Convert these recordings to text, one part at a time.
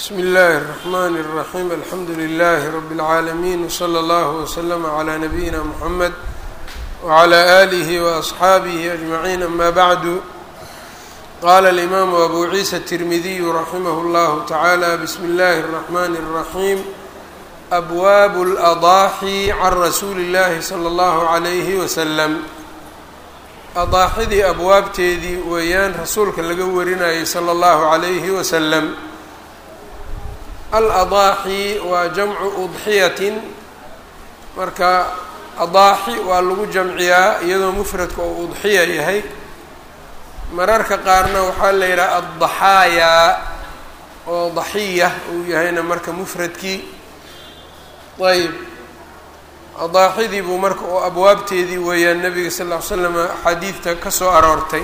bsmi اllahi الرحmn الرaحيم alxamdu لlh رb العaalمين وslى اllه وslm عlى نabيina mحamed وعlى آlih وأصxaabih أجمعين ama bعd qala الإmam أbu ciisa التirmidiy raximh اllah taعalى bsmi اllahi الرحmn الرaحيم أbwab الأضاxي can rasuuli الlahi slى اllah عlyh وsلم adaaxidii abwaabteedii weeyaan rasuulka laga warinayay salى اllahu عalayhi waslm aladaaxi waa jamcu udxiyatin marka adaaxi waa lagu jamciyaa iyadoo mufradka oo udxiya yahay mararka qaarna waxaa la yidhaha addaxaayaa oo daxiya uu yahayna marka mufradkii ayb adaaxidii buu marka oo abwaabteedii weeyaan nabiga sal ll ly slam axaadiidta ka soo aroortay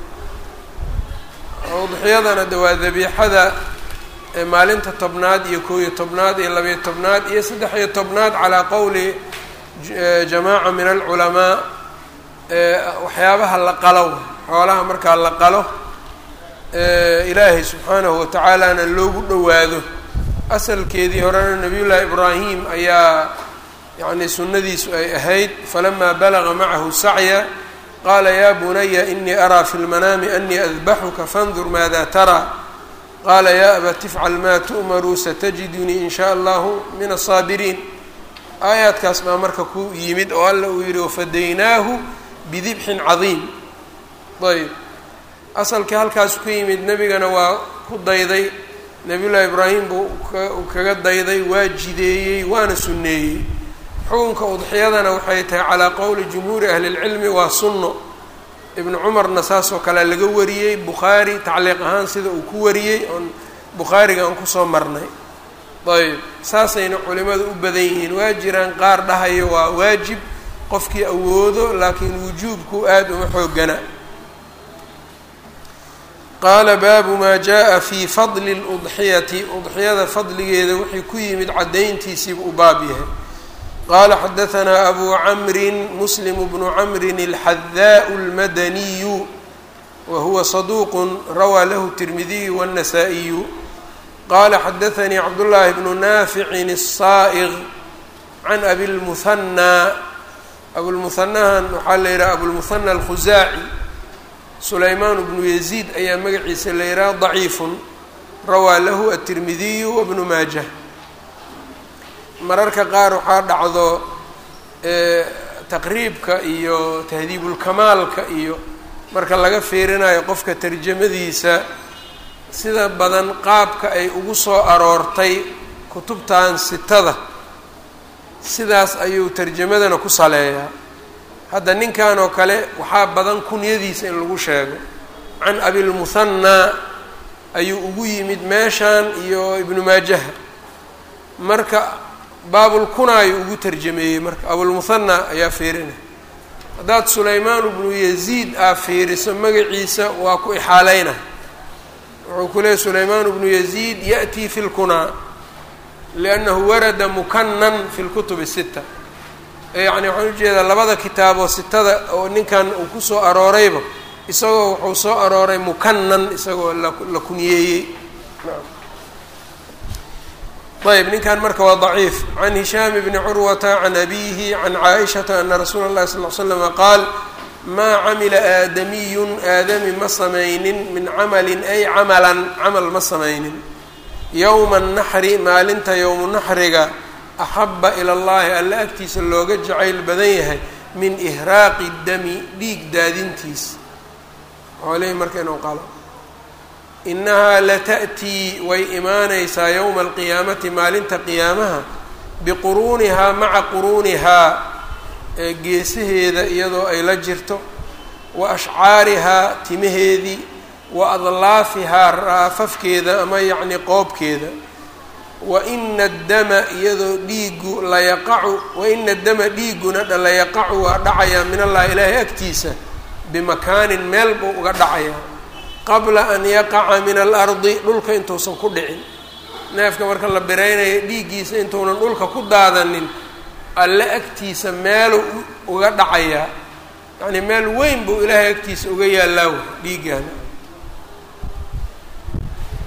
udxiyadana de waa dabiixada maalinta tobnaad iyo koob iyo tobnaad iyo labayo tobnaad iyo saddex iyo tobnaad calaa qowli jamaaca min alculamaa waxyaabaha la qalo xoolaha markaa la qalo ilaahay subxaanahu watacaalana loogu dhowaado asalkeedii horena nabiyullaahi ibraahim ayaa yacni sunnadiisu ay ahayd falamaa balaga macahu sacya qaala yaa bunaya inii araa fi lmanaami anii adbaxuka fandur maada taraa qaala yaa abat ifcal maa tu'maruu satajidunii in shaa allahu min asaabiriin aayaadkaas baa marka ku yimid oo alla uu yihi wafadaynaahu bidibxin cadiim ayb asalkii halkaas ku yimid nebigana waa ku dayday nabiyullaahi ibraahim buu kaga dayday waa jideeyey waana sunneeyey xukunka udxiyadana waxay tahay calaa qowli jumhuuri ahli lcilmi waa sunno ibnu cumarna saasoo kale laga wariyey bukhaari tacliiq ahaan sida uu ku wariyey oon bukhaariga aan kusoo marnay ayb saasayna culimadu u badan yihiin waa jiraan qaar dhahayo waa waajib qofkii awoodo laakiin wujuubku aada uma xoogana qaala baabu maa jaa fii fadli ludxiyati udxiyada fadligeeda wixii ku yimid caddayntiisiiba u baab yahay qala xadaanaa abu camri muslim bnu camri alxadaau اlmadaniyu wa huwa saduuq rawaa lahu tirmidiyu wاnasaa'iyu qala xadaanii cabdullaahi bnu naaficin الsaa'iq can abilmuhanaa abulmuhanahan waxaa la yidhaha abulmuhana alkhusaaci sulaymaan bnu yaziid ayaa magaciisa la yidhaha daciifun rawaa lahu atirmidiyu wabnu maajah mararka qaar waxaa dhacdo taqriibka iyo tahdiibulkamaalka iyo marka laga fiirinayo qofka tarjamadiisa sida badan qaabka ay ugu soo aroortay kutubtan sitada sidaas ayuu tarjamadana ku saleeyaa hadda ninkan oo kale waxaa badan kunyadiisa in lagu sheego can abilmuhanaa ayuu ugu yimid meeshan iyo ibnu maajaha marka baabulkunaayo ugu tarjameeyey marka abulmuhana ayaa fiirinay haddaad sulaymaan bnu yaziid aa fiiriso magaciisa waa ku ixaaleyna wuxuu ku leeyay sulaymaan bnu yaziid ya'tii fi lkunaa liannahu warada mukanan fi lkutub sita yacni waxaan ujeedaa labada kitaaboo sitada oo ninkan uu kusoo aroorayba isagoo wuxuu soo arooray mukanan isagoo la kunyeeyey ayb ninkan marka waa ضaciif can hishaam bni curwata can abihi can caaishata ana rasuula اllahi sal l slama qaal maa camila aadamiyun aadami ma samaynin min camalin ay camalan camal ma samaynin yowma naxri maalinta yowmu naxriga axaba ila llahi alla agtiisa looga jacayl badan yahay min ihraaqi dami dhiig daadintiis xoolihii marka inuu qalo inahaa lata'tii way imaanaysaa yowma alqiyaamati maalinta qiyaamaha biquruunihaa maca quruunihaa ee geesaheeda iyadoo ay la jirto wa ashcaarihaa timaheedii wa adlaafihaa raafafkeeda ama yacni qoobkeeda wa ina addama iyadoo dhiigu layaqacu wa ina addama dhiiguna layaqacu waa dhacayaa min allahi ilaahay agtiisa bimakaanin meel buu uga dhacayaa qabla an yaqaca min alardi dhulka intuusan ku dhicin neefka marka la biraynayo dhiiggiisa intuunan dhulka ku daadanin alle agtiisa meeluu uga dhacayaa yacnii meel weyn buu ilaahay agtiisa uga yaallaa wey dhiiggaana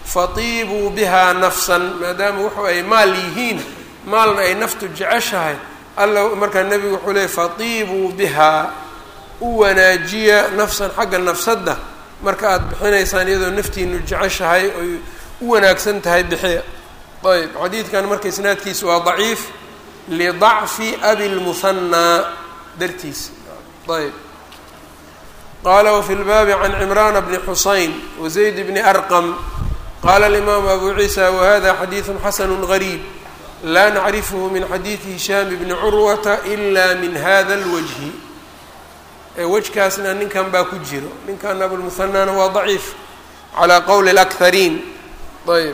fatiibuu bihaa nafsan maadaama wuxuu ay maal yihiin maalna ay naftu jeceshahay alla markaa nebigu wuxuu leeyay fatiibuu bihaa u wanaajiya nafsan xagga nafsadda marka aada bixinaysaan iyadoo naftiinu jeceshahay oy u wanaagsan tahay bixiya ayb xadiidkan marka isnaadkiisa waa daciif lidacfi abi lmuhanaa dartiisa ayb qaala wafi lbaabi can cimraana bni xusayn wazayd bni arqam qaala alimaamu abu ciisa wahada xadiidu xasanu gariib laa nacrifhu min xadiidi hishaam bni curwata ila min hada اlwajhi wejkaasna ninkan baa ku jiro ninkan abulmuhanaana waa daciif calaa qowli اlakhariin ayb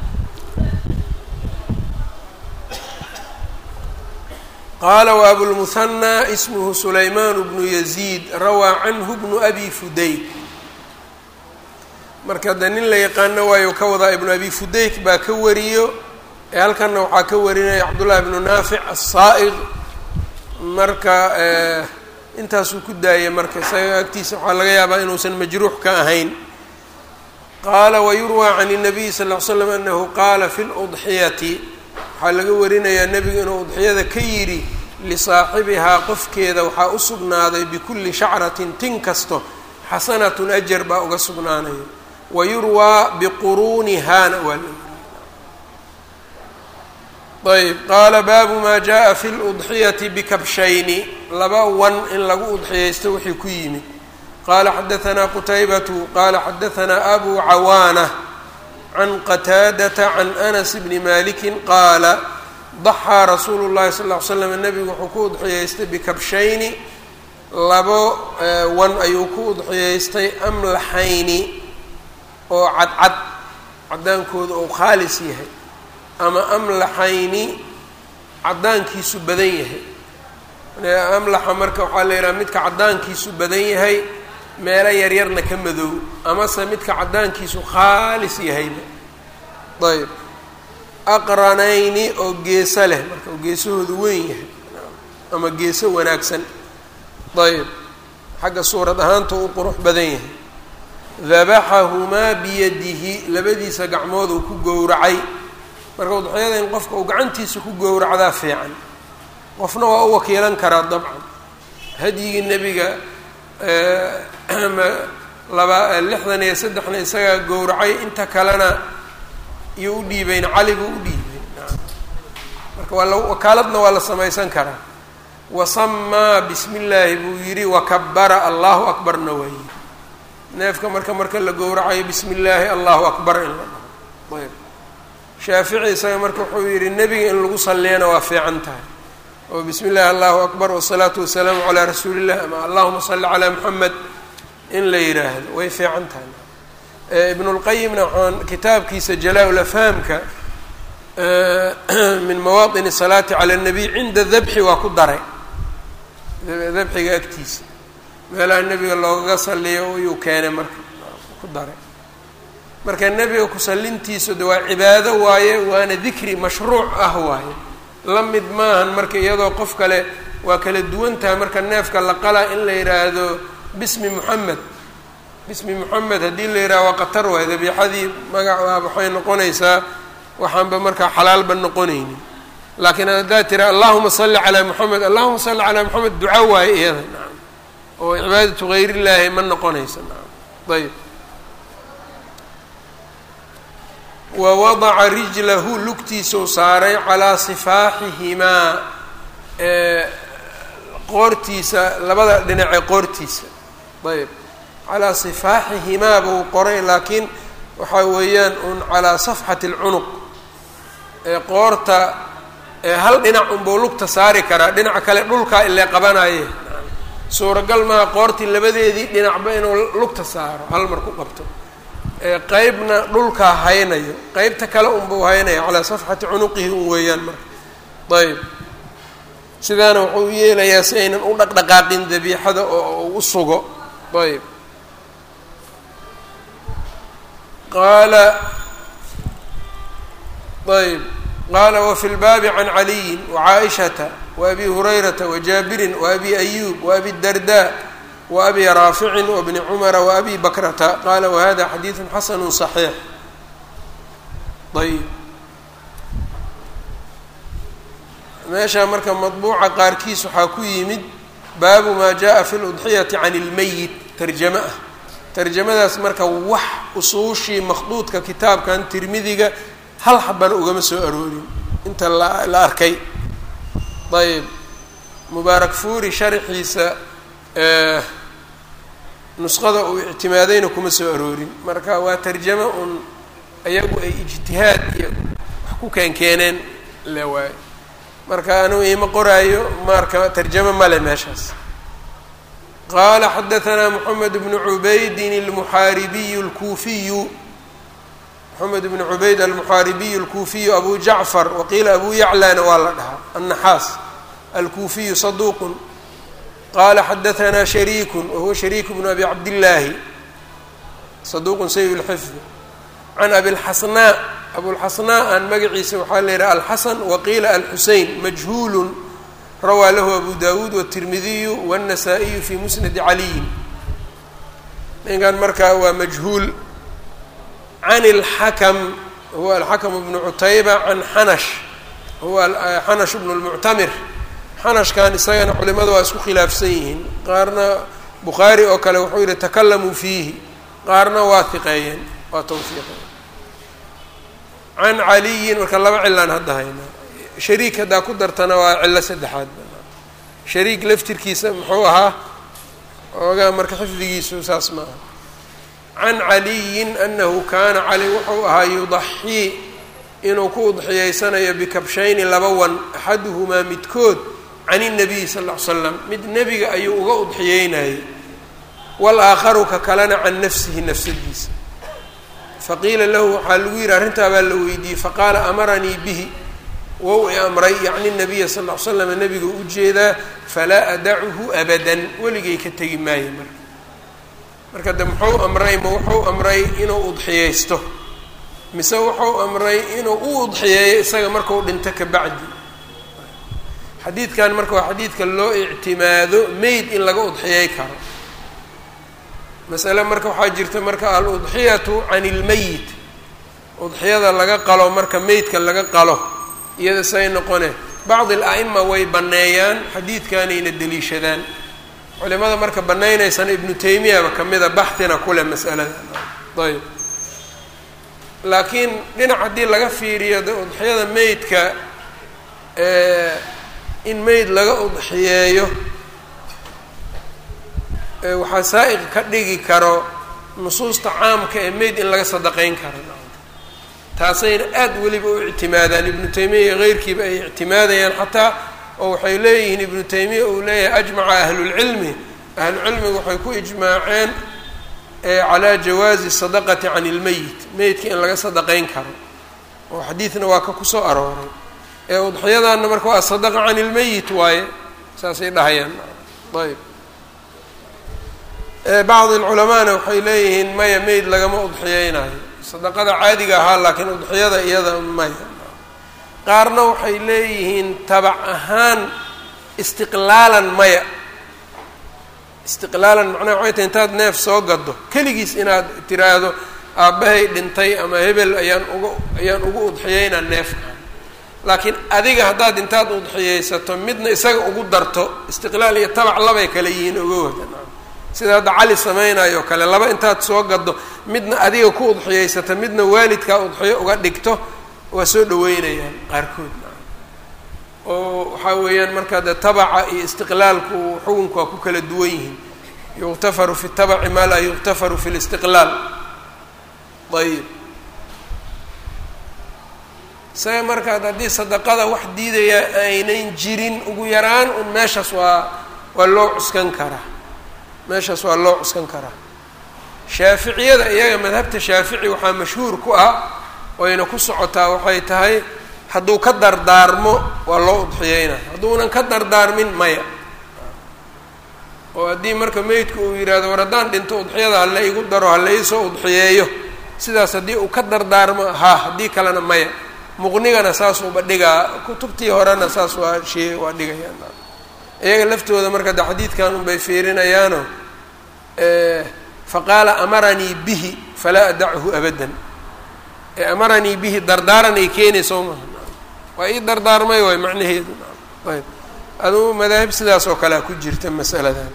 qaala waabulmuhanaa ismhu sulaymaan bnu yaziid rawaa canhu bnu abi fudayk marka de nin la yaqaano waayo ka wadaa ibnu abi fudayk baa ka wariyo ee halkanna waxaa ka warinaya cabdullahi bnu naafic asaa'iq marka intaasuu ku daayay marka isaga agtiisa waxaa laga yaabaa inuusan majruux ka ahayn qaala wayurwaa can الnabiy sal ll ly slam anahu qaala fi ludxiyati waxaa laga warinayaa nebigu inuu udxiyada ka yidhi lisaaxibihaa qofkeeda waxaa u sugnaaday bikulli shacratin tin kasto xasanatun ajar baa uga sugnaanayo wayurwaa biquruunihaana waa ayb qaala baabu maa jaءa fi اludxiyati bikabshayni laba wan in lagu udxiyaysto wixii ku yimid qaala xadaanaa qutaybatu qaala xadaanaa abu cawaana can qataadata can anas bni maliki qaala daxaa rasuulu llahi sal ll ly slam nebigu wuxuu ku udxiyaystay bikabshayni labo wan ayuu ku udxiyaystay amlaxayni oo cadcad caddaankooda oo khaalis yahay ama amlaxayni caddaankiisu badan yahay amlaxa marka waxaa la yidhaha midka caddaankiisu badan yahay meelo yaryarna ka madow amase midka caddaankiisu khaalis yahayba ayb aqranayni oo geeso leh marka oo geesahoodu weyn yahay ama geeso wanaagsan ayb xagga suurad ahaanta u qurux badan yahay dabaxahumaa biyadihi labadiisa gacmood uu ku gowracay marka udxiyada in qofka uu gacantiisa ku gowracdaa fiican qofna waa u wakiilan karaa dabcan hadyigii nebiga laba lixdan iyo saddexna isagaa gowracay inta kalena iyo u dhiibeyn cali buu u dhiibay marka waa la wakaaladna waa la samaysan karaa wasamaa bismi illaahi buu yidhi wakabara allahu akbarna waa yidhi neefka marka marka la gowracayo bismi illaahi allahu akbar in la dhaho ayb shaafici isaga marka wuxuu yidhi nebiga in lagu salliyana waa fiican tahay oo bismi illaahi allahu akbar wasalaatu wasalaamu calaa rasuuli illah ama allahuma salli calaa muxamed in la yidhaahdo way fiican tahay ibn اlqayimna waxaan kitaabkiisa jalaa-ulafhaamka min mawaaطin الsalaati calى الnabiy cinda dabxi waa ku daray dabxiga agtiisa meelaha nebiga loogaga saliyo ayuu keenay marka ku daray marka nebiga kusallintiisu de waa cibaado waaye waana dikri mashruuc ah waaye la mid maahan marka iyadoo qof kale waa kala duwan tahay marka neefka la qalaa in la yidhaahdo bismi moxamed bismi moxamed haddii la yidhaha waa qatar waay dabiixadii magaca waxay noqonaysaa waxaanba markaa xalaalba noqonaynin laakiin haddaad tira allahuma salli calaa moxamed allahuma salli calaa moxamed duca waaye iyada nacam oo cibaadatu hayr ma noqonaysa nacam ayb wa wadaca rijlahu lugtiisuu saaray calaa sifaaxihimaa qoortiisa labada dhinacee qoortiisa ayb calaa sifaaxihimaa buu qoray laakiin waxaa weeyaan un calaa safxati alcunuq qoorta hal dhinac unbuu lugta saari karaa dhinaca kale dhulkaa ilee qabanaye suuragal maaha qoortii labadeedii dhinacba inuu lugta saaro hal mar ku qabto qeybna dhulkaa haynayo qeybta kale unbuu haynaya calaa safxati cunuqihi un weeyaan marka ayb sidaana wuxuu u yeelayaa si aynan u dhaqdhaqaaqin dabiixada oo u sugo ayb qaala ayb qaala wafi lbaabi can caliyin wacaaishata waabi hurayrata wajaabirin waabi ayuub waabi darda waabi raaficin wabni cumara waabi bakrata qaala wahada xadiidu xasanu صaxiix ayib meesha marka madbuuca qaarkiis waxaa ku yimid baabu maa jaa fi ludxiyati can ilmeyit tarjamo ah tarjamadaas marka wax usuushii makhduudka kitaabkan tirmidiga hal xabana ugama soo aroorin inta la la arkay ayb mubaarak fuuri sharxiisa nusqada uu ictimaadayna kuma soo aroorin marka waa tarjamo un ayagu ay ijtihaad iyo wax ku keenkeeneen le waayo marka anigu iima qoraayo marka tarjamo male meeshaas qaala xadahanaa moxamed bnu cubaydin almuxaaribiyu alkuufiyu moxamed bnu cubayd almuxaaribiyu alkuufiyu abu jacfar waqiila abu yaclana waa la dhahaa annaxaas alkuufiyu saduuqun qala xadahanaa shariiku wahuwa shariik bnu abi cabdillaahi saduuqun sayi lxifdi can abilxasnaa abulxasnaa aan magaciisa waxaa la yidhaha alxasan waqiila alxusein majhuulun rawaa lahu abu dawuud wاtirmidiyu wالnasaa-iyu fi musnadi caliyin ninkan marka waa majhuul can اlxakm huwa alxakm bnu cutayba can xanash huwa xanash bnu lmuctamir xanashkan isagana culimadu waa isku khilaafsan yihiin qaarna bukhaari oo kale wuxuu yihi takalamuu fiihi qaarna waa hiqeeyeen waa tawfiiqeen can caliyin marka laba cilaan hadda haynaa shariik haddaa ku dartana waa cillo saddexaad shariik laftirkiisa muxuu ahaa oogaa marka xifdigiisu saas ma aha can caliyin anahu kaana cali wuxuu ahaa yudaxii inuu ku udxiyeysanayo bikabshayni laba wan axaduhumaa midkood can الnabiyi sal ll ly slam mid nebiga ayuu uga udxiyeynayay wاlaakharu ka kalena can nafsihi nafsadiisa faqiila lahu waxaa lagu yidhi arrintaa baa la weydiiyey faqaala amaranii bihi wow i amray yacni nabiya sal ll ly slam nebiga u jeedaa falaa adachu abadan weligay ka tegi maayo marka marka de muxuu amray ma wuxuu amray inuu udxiyeysto mise wuxuu amray inuu u udxiyeeyo isaga markau dhinto ka bacdi xadiidkan marka waa xadiidka loo ictimaado meyd in laga udxiyey karo masale marka waxaa jirta marka al-udxiyatu can ilmeyit udxiyada laga qalo marka meydka laga qalo iyada say noqone bacdi al-a'ima way banneeyaan xadiidkanayna deliishadaan culimada marka banaynaysana ibnu taymiyaba kamida baxina kule masalada ayb laakiin dhinac haddii laga fiiriyo de udxiyada meydka in meyd laga udxiyeeyo waxaa saa-iq ka dhigi karo nusuusta caamka ee meyd in laga sadaqeyn karo taasayna aada weliba u ictimaadaan ibnu taymiya iyo keyrkiiba ay ictimaadayaan xataa oo waxay leeyihiin ibnu taymiya uu leeyahay ajmaca ahlulcilmi ahlucilmigu waxay ku ijmaaceen calaa jawaazi sadaqati can ilmeyit meydka in laga sadaqeyn karo oo xadiidna waa ka kusoo arooray ee udxiyadaana marka waa sadaqa can ilmeyit waaye saasay dhahayaan ayb bacdi alculamaana waxay leeyihiin maya meyd lagama udxiyeynayo sadaqada caadiga ahaa laakiin udxiyada iyada maya qaarna waxay leeyihiin tabac ahaan istiqlaalan maya istiqlaalan macnaha waxay tahay intaad neef soo gado keligiis inaad tiraahdo aabbahay dhintay ama hebel ayaan uga ayaan ugu udxiyeynaa neefkan laakiin adiga haddaad intaad udxiyeysato midna isaga ugu darto istiqlaal iyo tabac labay kale yihiin oga wada sida hadda cali samaynayo kale laba intaad soo gado midna adiga ku udxiyeysato midna waalidkaa udxiyo uga dhigto waa soo dhaweynayaan qaarkood oo waxaa weeyaan marka de tabaca iyo istiqlaalku xukunku waa ku kala duwan yihiin yuqtafaru fi tabaci maa laa yuqtafaru fi listiqlaal ayib isaga markaad haddii sadaqada wax diidaya aynan jirin ugu yaraan un meeshaas waa waa loo cuskan karaa meeshaas waa loo cuskan karaa shaaficiyada iyaga madhabta shaafici waxaa mashhuur ku ah oyna ku socotaa waxay tahay hadduu ka dardaarmo waa loo udxiyeynaa hadduunan ka dardaarmin maya oo haddii marka meydku uu yidhaahdo war haddaan dhinto udxiyada hala igu daro hala iisoo udxiyeeyo sidaas haddii uu ka dardaarmo haa haddii kalena maya muqnigana saasuuba dhigaa kutubtii horena saas waa shee waa dhigayaan iyaga laftooda marka de xadiidkan unbay fiirinayaano faqaala amaranii bihi falaa adachu abadan ee amaranii bihi dardaaran ay keenayso maaha waa ii dardaarmay waay macnaheedu ayb aduu madaahib sidaas oo kalea ku jirta masaladan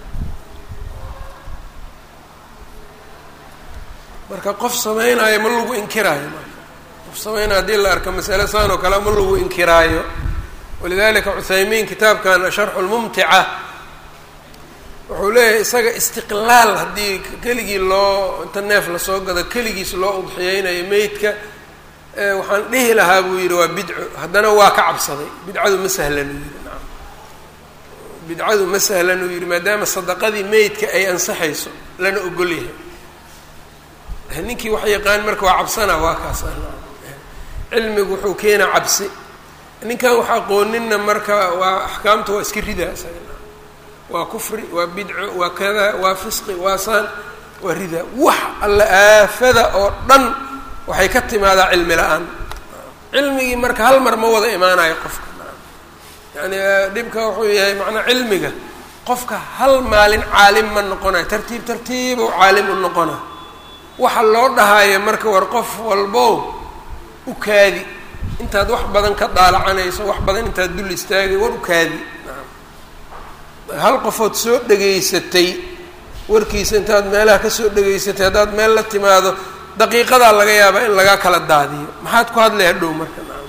marka qof sameynaayo ma lagu inkiraayo marka qof sameynaayo haddii la arko masale saan oo kale ma lagu inkiraayo walidalika cuthaymiin kitaabkan sharxu lmumtica wuxuu leeyahay isaga istiqlaal haddii keligii loo inta neef lasoo gado keligiis loo udxiyeynayo meydka waxaan dhihi lahaa buu yidhi waa bidco haddana waa ka cabsaday bidcadu ma sahlan uu yidhi naam bidcadu ma sahlan uu yidhi maadaama sadaqadii meydka ay ansaxayso lana ogol yahay ninkii wax yaqaan marka waa cabsanaa waa kaas cilmigu wuxuu keenaa cabsi ninkan wax aqooninna marka waa axkaamta waa iska ridaa isaga waa kufri waa bidco waa kada waa fisqi waa saan waa ridaa wax alla aafada oo dhan waxay ka timaadaa cilmi la-aan cilmigii marka hal mar ma wada imaanayo qofka yani dhibka wuxuu yahay macnaa cilmiga qofka hal maalin caalim ma noqonayo tartiib tartiib oo caalim u noqonayo waxa loo dhahaayo marka war qof walbow u kaadi intaad wax badan ka daalacanayso wax badan intaad dul istaagay war u kaadi hal qofood soo dhegaysatay warkiisa intaad meelaha kasoo dhegaysatay haddaad meel la timaado daqiiqadaa laga yaabaa in lagaa kala daadiyo maxaad ku hadlay hadhow marka naam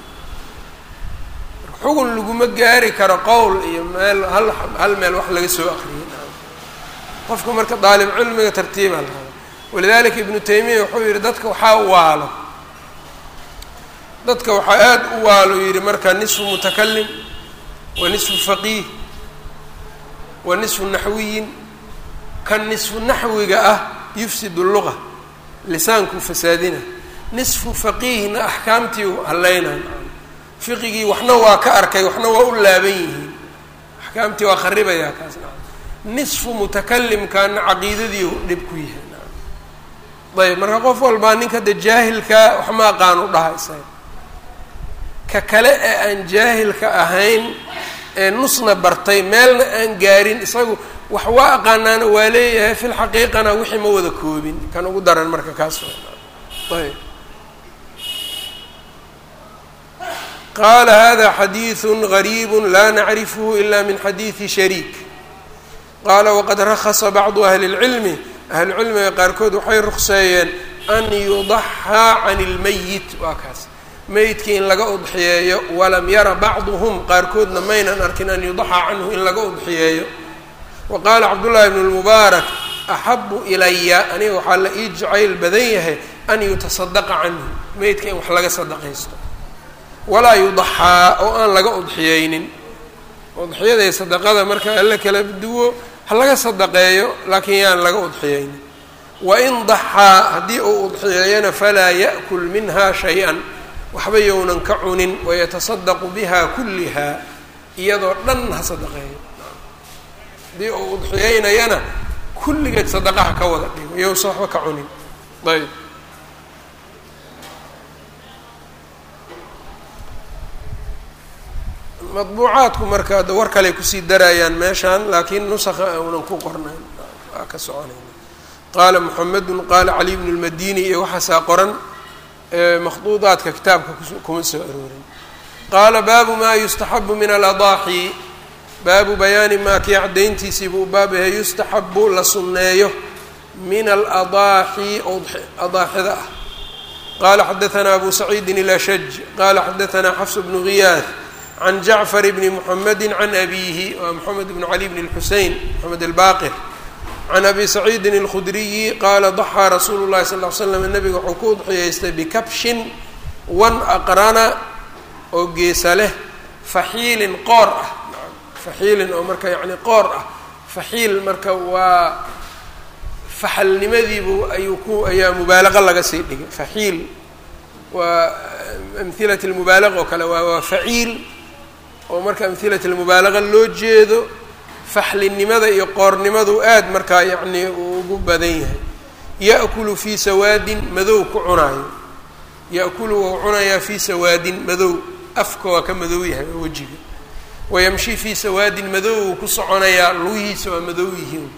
xugun laguma gaari karo qowl iyo meel hal hal meel wax laga soo akriyay naam qofka marka daalib cilmiga tartiibaa la raba walidalika ibnu taymiya wuxuu yihi dadka waxaa waalo dadka waxaa aada u waalo yidhi marka nisfu mutakalim wa nisfu faqiih wa nisfu naxwiyin kan nisfu naxwiga ah yufsid luga lisaankuu fasaadina nisfu faqiihna axkaamtii hallaynan fiqigii waxna waa ka arkay waxna waa u laaban yihiin axkaamtii waa kharibayaa kaas nisfu mutakalimkaana caqiidadii dhib ku yahay ayb marka qof walbaa ninka de jaahilkaa wax ma aqaan u dhaha isaga ka kale ee aan jaahilka ahayn ee nusna bartay meelna aan gaarin isagu wax waa aqaanaana waa leeyahay fi lxaqiiqana wixii ma wada koobin kan ugu daran marka kaas ayb qaala hada xadiiثu غariib la nacrifhu ila min xadiiثi shariik qaala waqad rakasa bacdu ahli اlcilmi ahlucilmiga qaarkood waxay rukseeyeen an yudaxaa can اlmayit waa kaas meydkii in laga udxiyeeyo walam yara bacduhum qaarkoodna maynan arkin an yudaxaa canhu in laga udxiyeeyo wa qaala cabdullaahi bnu lmubaarak axabu ilaya aniga waxaa la ii jacayl badan yahay an yutasadaqa canhu meydka in wax laga sadaqaysto walaa yudaxaa oo aan laga udxiyeynin udxiyada sadaqada marka alla kala duwo ha laga sadaqeeyo laakiin yaan laga udxiyeynin wain daxaa haddii uu udxiyeeyana falaa ya'kul minha shay-an waxba yownan ka cunin wayatasadaqu biha kulliha iyadoo dhan ha sadaqeeyo haddii uu udxiyeynayana kulligeed sadaqaha ka wada dhigo yowsa waxba ka cunin ayb madbuucaadku marka ada war kaley kusii darayaan meeshaan laakiin nusakha uunan ku qornayn waa ka soconayna qaala muxamedun qaala cali bnu lmadini iyo waxaasaa qoran makhduudaadka kitaabka kuma soo aroorin qaala baabu maa yustaxabu min aladaaxi baabu bayaani maa kii caddayntiisii buu baab yahay yustaxabu la sunneeyo min aladaaxi adaaxida ah qaala xadaanaa abu saciidin ilashaj qaala xadaanaa xafs bnu ghiyaah can jacfar bni muxamedi can abiihi waa moxamed bnu cali bn اlxusein moxamed albaqir can abi saciidin اlkhudriyi qaala daxaa rasuulu llahi sal ly slam nabiga wuxuu ku udxiyeystay bikabshin wan aqrana oo geesa leh faxiilin qoor ah faxiilin oo marka yani qoor ah faxiil marka waa faxalnimadiibu ayuu ku ayaa mubaalaqa laga sii dhigay faxiil waa amhilat lmubaalaqa oo kale waa waa faciil oo marka amhilat lmubaalaqa loo jeedo faxlinimada iyo qoornimadu aad markaa yacni uu ugu badan yahay ya'kulu fii sawaadin madow ku cunaayo ya'kulu wou cunayaa fii sawaadin madow afka waa ka madow yahay waa wejiga wayamshi fii sawaadin madow uu ku soconayaa lugihiisa waa madow yihiin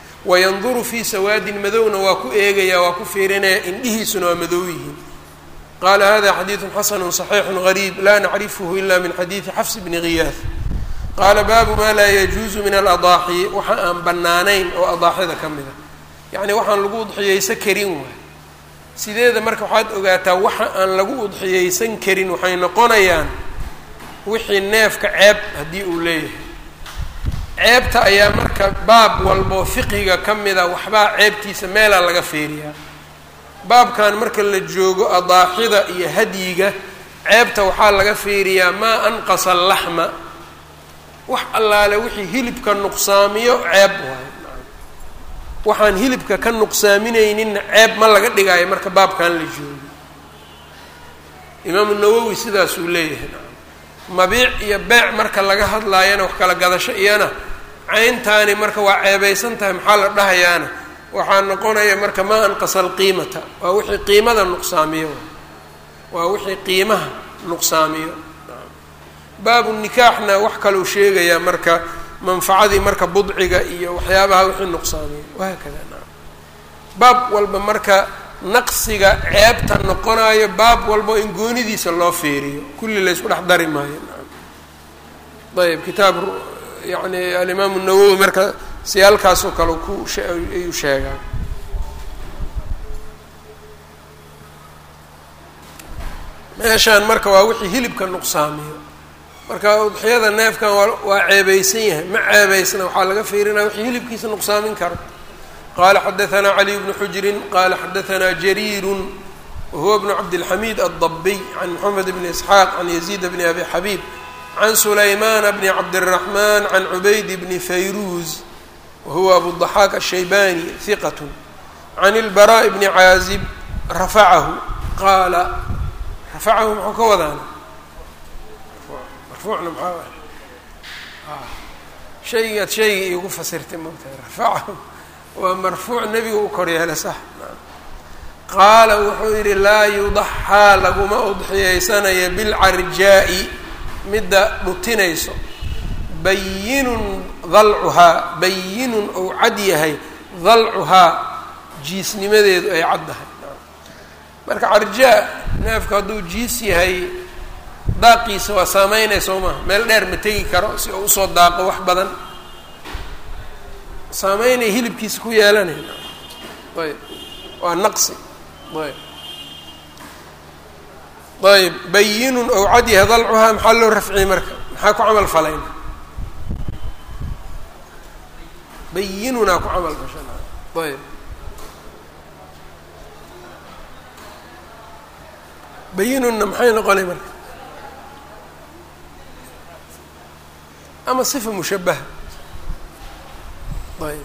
wayanduru fii sawaadin madowna waa ku eegayaa waa ku fiirinaya indhihiisuna waa madow yihiin qala hada xadiidu xasanu صaxiixu gariib la nacrifhu ila min xadiidi xafs bni giyaah qaala baabu ma laa yajuuzu min aladaaxi waxa aan bannaanayn oo adaaxida ka mida yacni waxaan lagu udxiyeysan karin waay sideeda marka waxaad ogaataa waxa aan lagu udxiyeysan karin waxay noqonayaan wixii neefka ceeb haddii uu leeyahay ceebta ayaa marka baab walboo fiqiga ka mida waxbaa ceebtiisa meelaa laga feeriyaa baabkan marka la joogo adaaxida iyo hadyiga ceebta waxaa laga feeriyaa maa anqasa alaxma wax allaale wixii hilibka nuqsaamiyo ceeb waayo waxaan hilibka ka nuqsaaminayninna ceeb ma laga dhigaayo marka baabkan la joogo imaamu nawowi sidaasuu leeyahay mabiic iyo beec marka laga hadlaayana wax kala gadasho iyana cayntaani marka waa ceebaysan tahay maxaa la dhahayaana waxaa noqonaya marka maa anqasa alqiimata waa wixii qiimada nuqsaamiyo waa wixii qiimaha nuqsaamiyo baabu nikaaxna wax kaluu sheegayaa marka manfacadii marka budciga iyo waxyaabaha wixii nuqsaamiyo wahaakada naam baab walba marka naqsiga ceebta noqonayo baab walba in goonidiisa loo feeriyo kulli la ysku dhex dari maayo naam ayb kitaab yani alimaamu nawowi marka siyaalkaasoo kale ku ayuu sheegaa meeshaan marka waa wixii hilibka nuqsaamiyo marka udxiyada neefkan waa waa ceebaysan yahay ma ceebaysna waxaa laga fiirinaya wixii hilibkiisa nuqsaamin karo qala xadaثna caliy bnu xujrin qala xadaثna jariiru wahuwa bnu cabdilxamiid aldabiy can moxamed bni isxaaq can yaziid bni abi xabiib can sulaymana bni cabdالraxman can cubayd bni fayruuz wahuwa abuضaxaaq الshaybani hiqat can اlbaraaء bni caazib rafacahu qaala rafacahu muxuu ka wadaana marfuucna maxaa shaygaad shayga iigu fasirtay mogtahay rafacahu waa marfuuc nebiga u koryeela sax qaala wuxuu yidhi laa yudaxaa laguma udxiyeysanayo bilcarjaa'i midda dhutinayso bayinun dalcuhaa bayinun ou cad yahay dalcuhaa jiisnimadeedu ay caddahay marka carjaa neefku hadduu jiis yahay daaqiisa waa saameynaya soo maha meel dheer ma tegi karo si uu usoo daaqo wax badan saameynay hilibkiisa ku yeelanayna ayb waa naqsi ayb ayb bayinun ou cad yahay dalcuhaa maxaa loo rafciyey marka maxaa ku camal falayna bayinunaa ku camal fashana ayb bayinunna maxay noqonay marka ama sifa mushabaha ayb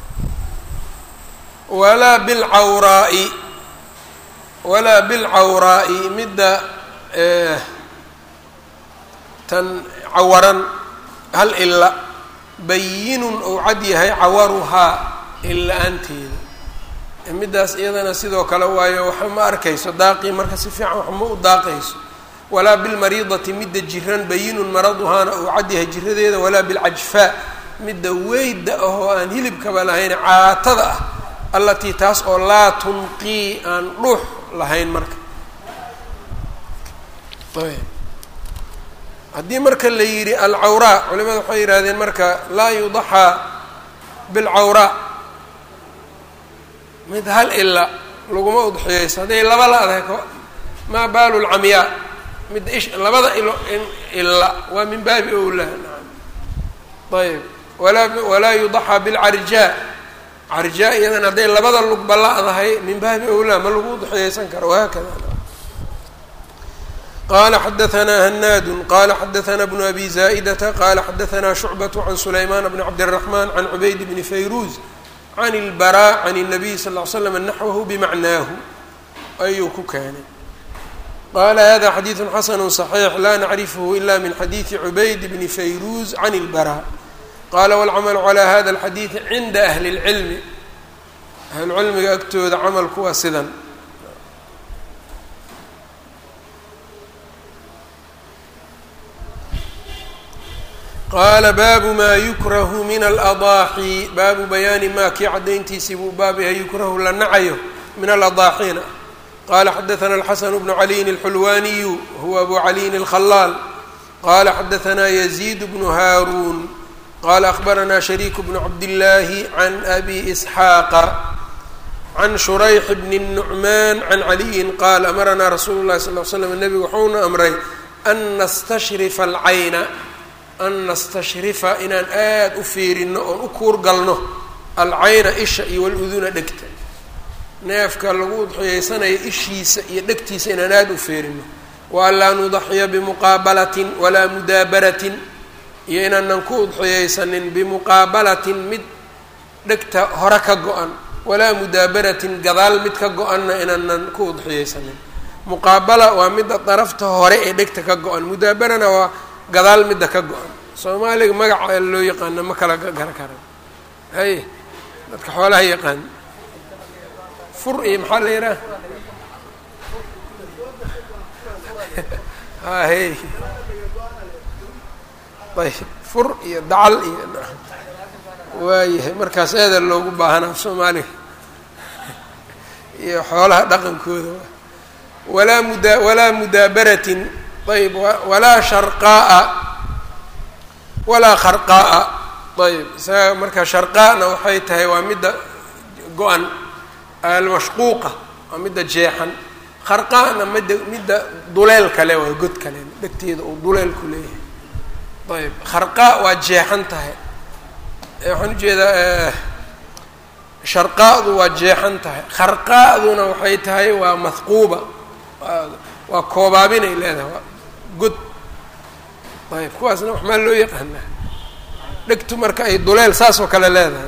walaa bilcawraa'i walaa bilcawraa'i midda tan cawaran hal ila bayinun ou cad yahay cawaruhaa illa-aanteeda middaas iyadana sidoo kale waayo waxa ma arkayso daaqii marka si fiican wax ma u daaqayso walaa bilmariidati midda jiran bayinun maraduhaana ou cad yahay jiradeeda walaa bilcajfaa midda weyda ahoo aan hilibkaba lahayn caatada ah allatii taas oo laa tunqii aan dhuux lahayn marka haddii marka la yidhi alcawraa culimada waxay yidhahdeen marka laa yudaxaa bilcawraa mid hal ila laguma udxiyeyso hadday laba la-dahay maa baalu lcamyaa midda ish labada ilo ila waa min baabi owlaa naam ayb walaa walaa yudaxaa bilcarjaa carjaa iyadan hadday labada lugba la-dahay min baabi owlaa ma lagu udxiyeysan karo wahaakada qala xadaثna hanaadu qala xadaثna bnu abi zaa'idata qala xadaثna shucbaة can sulaymaan bni cabdالraxman can cubayd bni fayruuz can اlbarا can الnabiy sal ly slam naxwahu bimacnaahu ayuu ku keenay qala hada xadiiثu xasanu صaxiix la nacrifhu ila min xadiiثi cubayd bni fayruuz can اlbarا qala wاlcamalu calى hada اlxadiiثi cinda ahli اlcilmi ahlucilmiga agtooda camalku waa sidan qaala baabu maa yukrahu min aladaaxi baabu bayaani maa kii caddayntiisii buu baab yahay yukrahu la nacayo min aladaaxiina qala xadaثna الxasn bnu عaliyin الxulwaniyu huwa abu caliyin الkhalaal qala xadaثna yزيid bnu haarun qala akhbarana shariik bnu cabdالlahi can abi isxaaqa can shurayx bni الnucman can caliyin qaal amaranaa rasuulu الlahi sal ly slam nebigu waxauna amray an nastashrifa alcayna an nastashrifa inaan aada u fiirino oon u kuurgalno alcayna isha iyo waluduna dhegta neefka lagu udxiyeysanaya ishiisa iyo dhegtiisa inaan aada u fiirino wa an laa nudaxiya bimuqaabalatin walaa mudaabaratin iyo inaanan ku udxiyeysanin bimuqaabalatin mid dhegta hore ka go-an walaa mudaabaratin gadaal mid ka go-anna inaanan ku udxiyeysanin muqaabala waa midda darafta hore ee dhegta ka go-an mudaabarana waa gadaal midda ka go-an soomaaliga magaca loo yaqaana ma kala gara karan hay dadka xoolaha yaqaan fur iyo maxaa la yidhaha hay ayb fur iyo dacal iyo waayahay markaas eeda loogu baahanaa soomaaliga iyo xoolaha dhaqankooda walaa muda walaa mudaabaratin ayb walaa sharqaa'a walaa kharqaa'a ayb isaga marka sharqaa'na waxay tahay waa midda go-an almashquuqa waa midda jeexan kharqaa'na midda midda duleel kale waa god kale dhegteeda uu duleel ku leeyahay ayb kharqaa waa jeexan tahay waxaan ujeedaa sharqaa'du waa jeexan tahay kharqaa'duna waxay tahay waa mahquuba waa koobaabinay leedahay waa god ayb kuwaasna wax maa loo yaqaanaa dhegtu marka ay duleel saas oo kale leedahay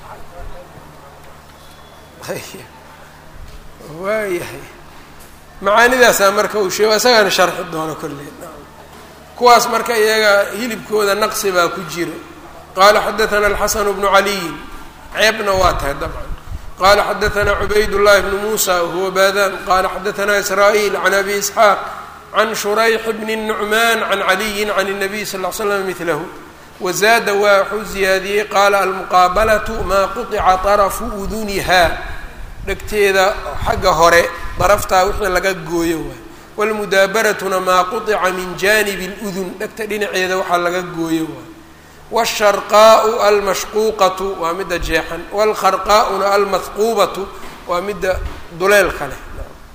waayahay macaanidaasaa marka uu sheego isagaana sharxi doono kolley kuwaas marka iyaga hilibkooda naqsi baa ku jira qala xadaثna الxasn bnu عaliyin ceebna waa tahay dabcan qala xadaثna cubayd الlahi bn musa whuwa badan qala xadaثna isrا'يl can abi isxaaq can shurayx bn الnucman can caliyi can الnabiy sal ll slam milahu wazaada waa waxuu ziyaadiyey qaala almuqaabalatu maa quطica طarafu uduniha dhegteeda xagga hore daraftaa wixii laga gooyo waay wاlmudaabaratuna maa quطica min janibi اlأdun dhegta dhinaceeda waxaa laga gooyo waay wالsharqaau almashquuqatu waa midda jeexan wاlkharqaa'una almahquubatu waa midda duleelka leh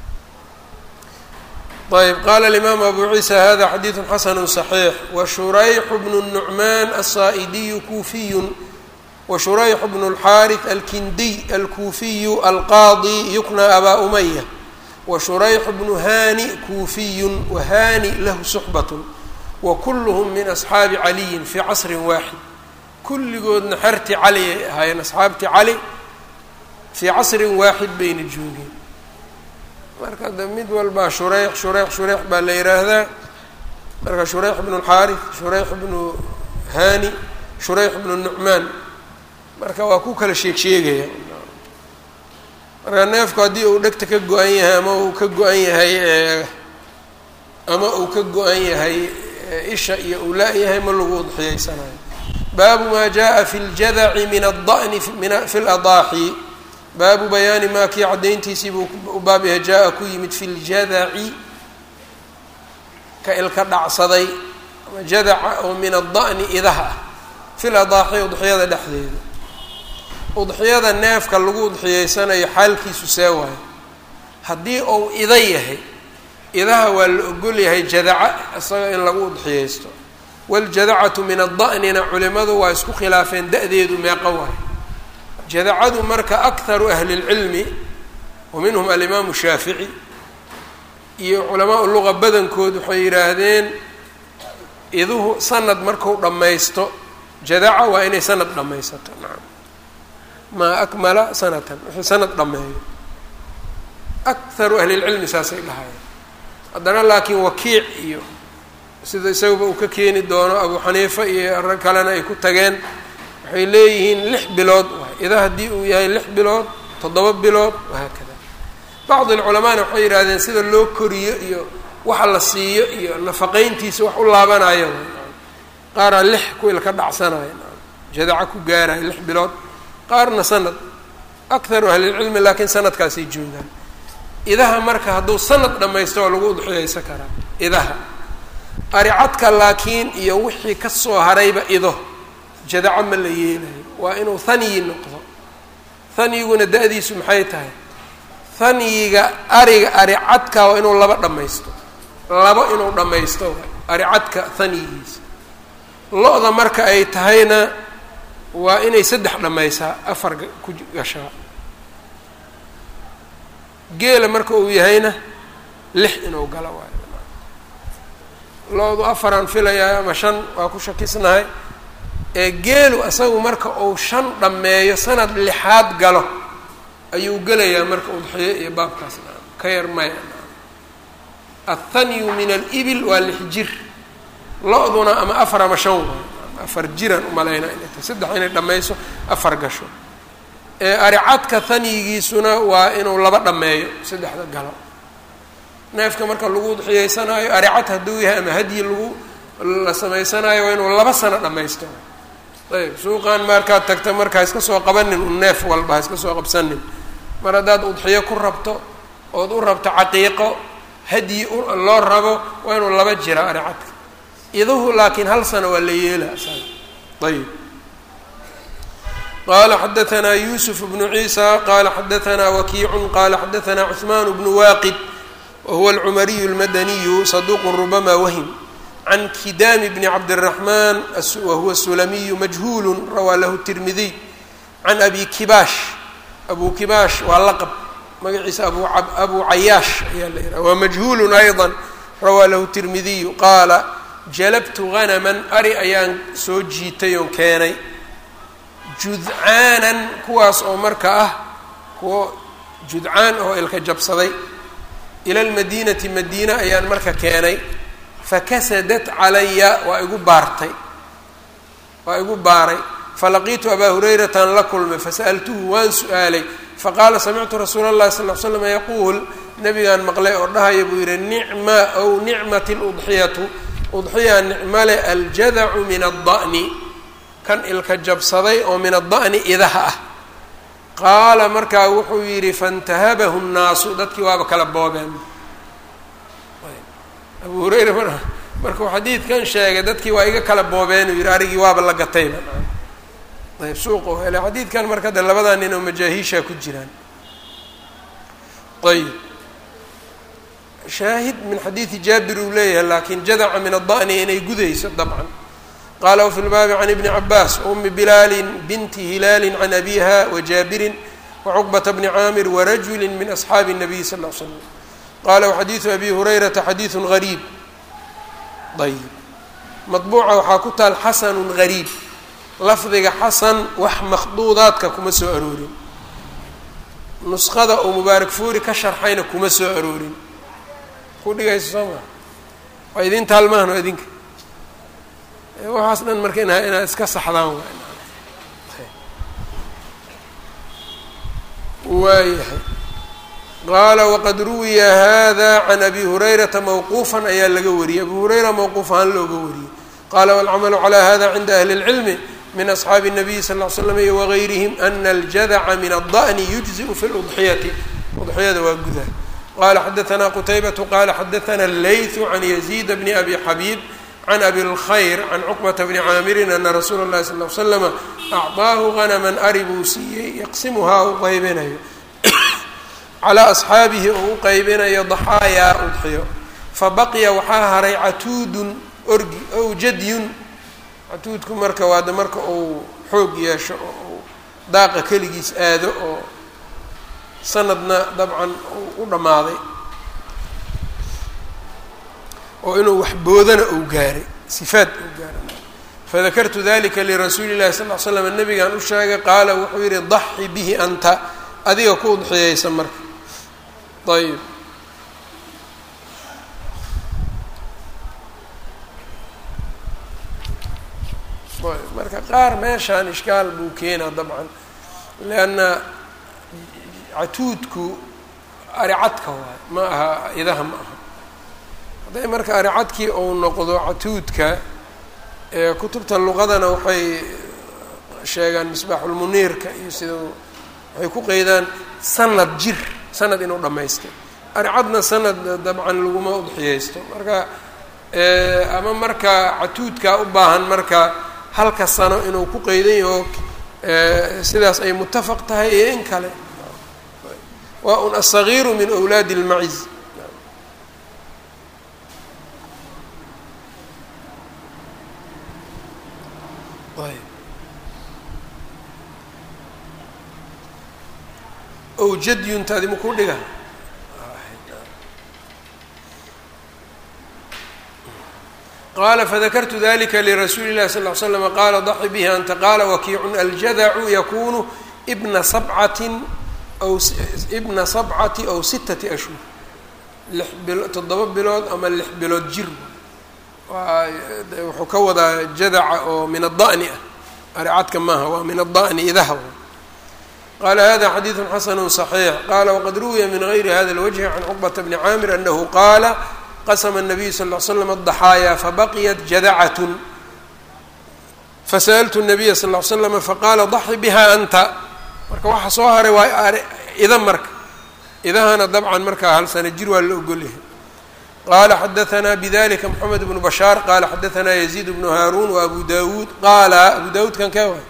ayb qala اlimaamu abu ciisa hada xadiidu xasanu صaxiix washurayxu bnu الnucman aلsaa'idiyu kuufiyu washurayx bnu اlxaariث alkindiy alkuufiyu alqaadi yukna abaa umaya washurayx bnu hani kuufiyun wahani lahu suxbat wkulhm min asxaabi caliyin fii casrin waaxid kulligoodna xerti cali ay ahaayeen asxaabti cali fii casrin waaxid bayna joogeen marka de mid walbaa shureyx shureyx shureyx baa la yidhaahdaa marka shureyx bnu اlxaariث shureyx bnu hani shureyx bnu nucmaan marka waa ku kala sheeg sheegaya marka neefku haddii uu dhegta ka go-an yahay ama uu ka go-an yahay ama uu ka go-an yahay isha iyo uu la-yahay ma lagu udxiyeysanayo baabu maa jaءa fi اljadaci min الda'ni fi اladaaxi baabu bayaani maa kii caddayntiisii buu u baab yahay jaa-a ku yimid fi ljadaci ka ilka dhacsaday ama jadaca oo min aلda'ni idaha ah fi ladaaxi udxiyada dhexdeeda udxiyada neefka lagu udxiyeysanayo xaalkiisu see waayo haddii uu ida yahay idaha waa la ogol yahay jadaca isaga in lagu udxiyeysto waljadacatu min ada'nina culimadu waa isku khilaafeen da-deedu meeqa waay jadacadu marka akharu ahli اlcilmi wa minhum alimaamu shaafici iyo culamaa luga badankood waxay yidhaahdeen iduhu sanad marku dhammaysto jadaca waa inay sanad dhammaysato nacam maa akmala sanatan wixii sanad dhammeeyo akharu ahli lcilmi saasay dhahayeen haddana laakiin wakiic iyo sida isaguba uu ka keeni doono abu xaniifa iyo rag kalena ay ku tageen waxay leeyihiin lix bilood waay ida haddii uu yahay lix bilood toddoba bilood wahaakada bacdi alculamaana waxay yidhahdeen sida loo koriyo iyo waxa la siiyo iyo nafaqeyntiisa wax u laabanayo qaaraa lix kuwil ka dhacsanayo jadaca ku gaarayo lix bilood qaarna sanad akharu ahlilcilmi laakiin sanadkaasay joogaan idaha marka hadduu sanad dhammaysto waa lagu udxiyaysan karaa idaha aricadka laakiin iyo wixii ka soo harayba ido jadaco ma la yeelayo waa inuu hanyi noqdo hanyiguna da-diisu maxay tahay hanyiga ariga aricadka waa inuu laba dhammaysto labo inuu dhammaysto aricadka hanyigiisa lo-da marka ay tahayna waa inay saddex dhammaysaa afar ku gashaa geela marka uu yahayna lix inuu galo waayo lo-du afaraan filayaa ama shan waa ku shakisnahay ee geelu isagu marka uu shan dhammeeyo sanad lixaad galo ayuu gelayaa marka udxiyo iyo baabkaas naam ka yar maya naam athanyu min alibil waa lix jir lo-duna ama afar ama shan waayo afar jiraan umalaynaa inay tahay saddex inay dhammayso afar gasho ee aricadka hanyigiisuna waa inuu laba dhammeeyo saddexda galo neefka marka lagu udxiyeysanaayo aricad hadduu yahay ama hadyi lagu la samaysanaayo waa inuu laba sano dhammaysto ayb suuqan markaad tagta marka iska soo qabanin un neef walba ha iska soo qabsanin mar haddaad udxiyo ku rabto ood u rabto caqiiqo hadyi loo rabo waa inuu laba jira aricadka iduhu laakiin hal sano waa la yeela ayb qala xadaanaa yusuf bnu ciisa qala xadaanaa wakiicu qala xadaanaa cuثman bnu waaqid wahuwa alcumariyu اlmadaniyu saduq rubama wahim can kidaami bni cabdالraxman wahuwa sulamiyu majhuulu rawaa lahu tirmidiy can abi kibaash abu kibaash waa laqab magaciisa abu cayaash ayaa la yidhaha waa majhuulu ayضa rawaa lahu tirmidiyu qaala jalabtu ganaman ari ayaan soo jiitay oon keenay judcaanan kuwaas oo marka ah kuwo judcaan oo ilka jabsaday ila lmadiinati madiina ayaan marka keenay fakasadat calaya waa igu baartay waa igu baaray falaqiitu abaa hurayratan la kulmay fasa'altuhu waan su-aalay faqaala samictu rasuula اllahi sal l slam yaquul nabigaan maqlay oo dhahaya buu yihi nicma ow nicmat اludxiyatu udxiya nicmale aljadacu min aلda'ni kan ilka jabsaday oo min aلda'ni idaha ah qaala markaa wuxuu yidhi faاntahabahu الnaasu dadkii waaba kala boobeen abu hurayra mar markuu xadiidkan sheegay dadkii waa iga kala boobeen uu yihi arigii waaba la gatayba ayb suuqu hele xadiidkan marka de labadaa nin oo majaahiisha ku jiraan ayb shaahid min xadiidi jaabir uu leeyahay lakin jadaca min aلda'ni inay gudayso dabcan qala wfi lbaabi can ibni cabaas umi bilaali binti hilaali can abiha wajaabirin wacuqbata bni caamir warajuli min asxaabi الnabiy sal ll l slam qala waxadiidu abi hurayrata xadiidu gariib ayb maطbuuca waxaa ku taal xasanu gariib lafdiga xasan wax makhduudaadka kuma soo aroorin nusqada oo mubaarak fuuri ka sharxayna kuma soo aroorin ku dhigayso soo maa waa idin taalmahan waa idinka waxaas dhan marka ina inaad iska saxdaan waayahay qaala waqad ruwiya hada can abi hurayrata mawquufan ayaa laga wariyey abu hurayra mawquuf ahaan looga wariyey qala walcamalu calى hada cinda ahli اlcilmi min asxaabi الnabiyi sal ll slam iyo wagayrihim ana aljadaca min aلda'ni yujziءu fi اludxiyati udxiyada waa guda qala xadaثna qutaybatu qala xadaثna اleyثu can yaziid bni abi xabiib can abi اlkhayr can cuqbata bni caamirin ana rasuula اllahi sal l slama acطaahu ganaman ari buu siiyey yaqsimuhaa u qaybinayo calaa asxaabihi oo u qaybinayo daxaayaa udxiyo fabaqiya waxaa haray catuudun orgi ow jadyun catuudku marka waada marka uu xoog yeesho oo uu daaqa keligiis aado oo sanadna dabcan u dhammaaday oo inuu wax boodana uu gaaray sifaad uu gaaray fadakartu dalika lirasuuli llahi sal l slam nabigaan u sheegay qaala wuxuu yihi daxi bihi anta adiga ku udxiyeysa marka ayb marka qaar meeshaan ishkaal buu keenaa dabcan leanna catuudku aricadka waay ma aha idaha ma aha hadday marka aricadkii uu noqdo catuudka ee kutubta luqadana waxay sheegaan misbaaxulmuniirka iyo sida waxay ku qeydaan sanad jir sanad inuu dhammaystay aricadna sanad dabcan laguma udxiyeysto marka ama marka catuudkaa u baahan marka halka sano inuu ku qeydan yaho sidaas ay mutafaq tahay iyo in kale waa un aلصagiiru min أwlaadi اlmaciz ow jadyuntaadi makuu dhiga qala fadakartu dalika lirasuuli اlahi sal ly slm qala daxi bihi anta qala wakiicun aljadacu yakunu bna sabcatin aw ibna sabcati aw sitati ashhur lix bil toddoba bilood ama lix bilood jir wuxuu ka wadaa jadaca oo min ada'ni ah aricadka maaha waa min ada'ni idaha qala hada xadiidu xasanu صaxiix qala waqad ruwiya min gayri hada اlwجhi can cuqbata bni caamir anahu qaala qasma الnabiyu sal ly slam الضaxaaya fabaqiyat jadacat fasaأltu الnabiya sal ly slama faqaala daxi biha anta marka waxa soo haray waa ida marka idahana dabcan markaa hal sana jir waa la ogolyahay qala xadaثna bdalika mxamed bnu bashaar qala xadaثna yaziid bnu haarun وabu dawuud qaala abu dawuud kan kee waay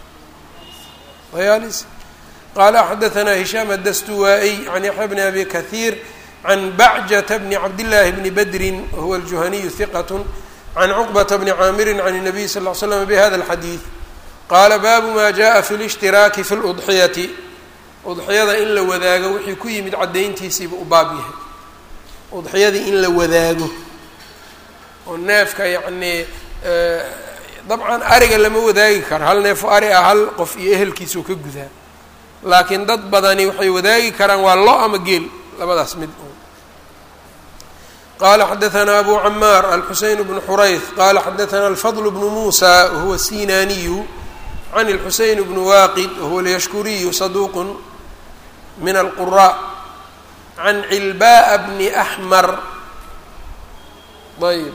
ayalis qala xadaثna hishaam adastuwaa-y can yaxya bni abi kahiir can bacjata bni cabdillaahi bni badrin wahuwa aljuhaniyu hiqat can cuqbata bni caamirin can الnabiy sal ly slam bihada اlxadiid qaala baabu ma jaءa fi اlاshtirاaki fi اludxiyati udxiyada in la wadaago wixii ku yimid caddayntiisiiba u baab yahay udxiyadii in la wadaago oo neefka yacnii dabcan ariga lama wadaagi karo hal neefo ari ah hal qof iyo ehelkiisuu ka gudaa laakiin dad badani waxay wadaagi karaan waa lo ama geel labadaas mid qala xadaثna abu camaar alxuseyn bnu xurayth qala xadaثna alfadl bnu musa wahuwa sinaniyu can اlxuseyn bnu waaqid wahuwa اlyashkuriyu saduq min alqura can cilbaءa bni axmar ayb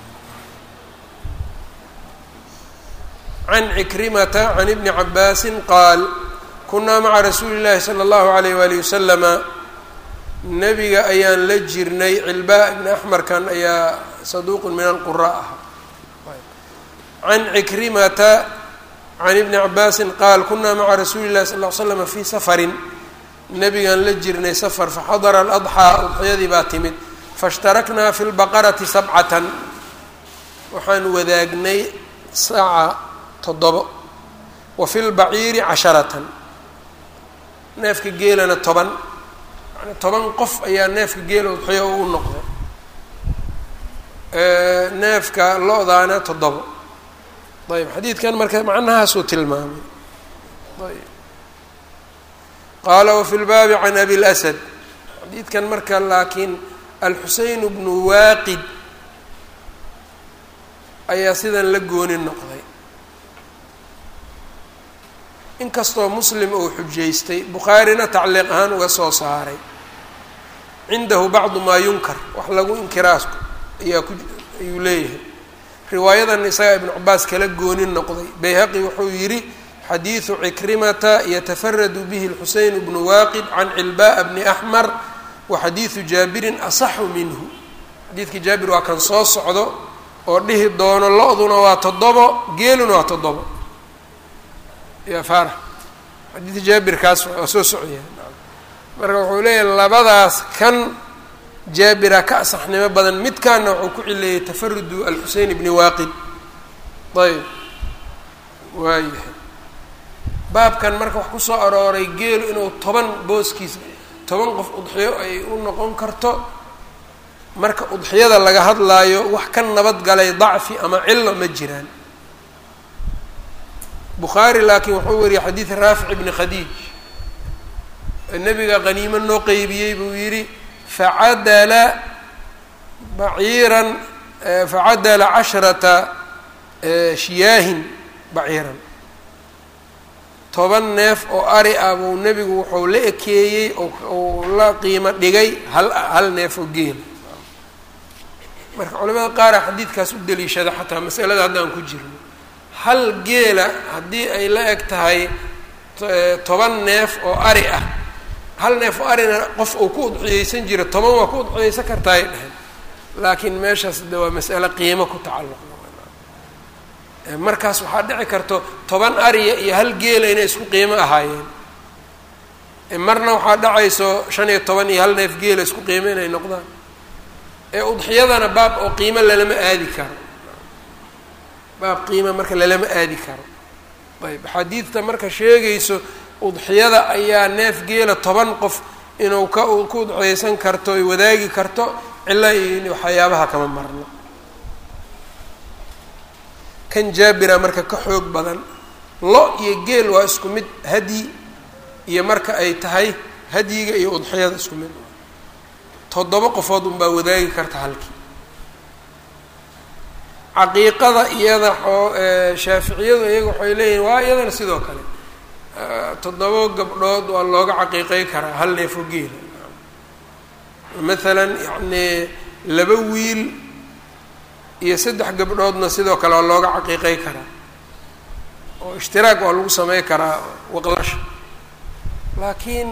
can cikrimata can ibni cabaasi qaal kunaa maca rasuuli اllahi salى اllahu alayh wali waslama nebiga ayaan la jirnay cilbaa ibni axmarkan ayaa saduuqun min alqura ah can cikrimata can ibni cabaasin qaal kunaa maca rasuuli llahi sal l slama fii safarin nebigaan la jirnay safar faxadara aladxaa udxiyadii baa timid faishtaraknaa fi lbaqarati sabcatan waxaan wadaagnay saca toddobo wa fi lbaciiri casharatan neefka geelana toban yani toban qof ayaa neefka geela udxiyo u noqday neefka lo-daana toddobo ayb xadiidkan marka macnahaasuu tilmaamay ayb qaala wafi lbaabi can abi lasad xadiidkan marka laakiin alxuseyn bnu waaqid ayaa sidan la gooni noqday inkastoo muslim uu xujaystay bukhaarina tacliiq ahaan uga soo saaray cindahu bacdu maa yunkar wax lagu inkiraas ayaa ku ayuu leeyahay riwaayadan isagaa ibnu cabaas kala gooni noqday bayhaqi wuxuu yidhi xadiidu cikrimata yatafaradu bihi lxuseyn bnu waaqid can cilbaءa bni axmar wa xadiidu jaabirin asaxu minhu xadiidkii jaabir waa kan soo socdo oo dhihi doono lo-duna waa toddobo geeluna waa toddobo ya faarax xadiidka jaabirkaas waa soo socya marka wuxuu leeyahay labadaas kan jaabira ka asaxnimo badan midkaana wuxuu ku cileeyay tafarudu alxuseyn bni waaqid ayb waayahay baabkan marka wax kusoo arooray geelu inuu toban booskiis toban qof udxiyo ay u noqon karto marka udxiyada laga hadlaayo wax ka nabad galay dacfi ama cilo ma jiraan bukhaari laakiin wuxuu wariyay xadiid raafic bni khadiij nebiga qaniimo noo qeybiyey buu yidhi facadala baciiran facadala casharata shiyaahin baciiran toban neef oo ari ah buu nebigu wuxuu la ekeeyey ou la qiimo dhigay hal hal neef oo geela marka culamada qaara xadiidkaas u daliishada xataa masalada haddaan ku jirno hal geela haddii ay la eg tahay toban neef oo ari ah hal neef arina qof uu ku udxiyeysan jiro toban waa ku udxiyeysan kartaa ay dheheen laakiin meeshaas de waa mas'ale qiimo ku tacalluq markaas waxaa dhici karto toban ariya iyo hal geela inay isku qiimo ahaayeen marna waxaa dhacayso shan iyo toban iyo hal neef geela isku qiimo inay noqdaan ee udxiyadana baab oo qiimo lalama aadi karo baab qiima marka lalama aadi karo ayb xadiidta marka sheegayso udxiyada ayaa neef geela toban qof inuu ka ku udxiyeysan karto ay wadaagi karto cilo iyo waxyaabaha kama marno kan jaabira marka ka xoog badan lo iyo geel waa isku mid hadyi iyo marka ay tahay hadyiga iyo udxiyada isku mid toddoba qofood unbaa wadaagi karta halkii caqiiqada iyada oo shaaficiyadu iyaga waxay leeyihin waa iyadana sidoo kale toddoba gabdhood waa looga caqiiqey karaa hal neefo geela maalan yacnii laba wiil iyo saddex gabdhoodna sidoo kale waa looga caqiiqey karaa oo ishtiraag waa lagu samey karaa waqlasha laakiin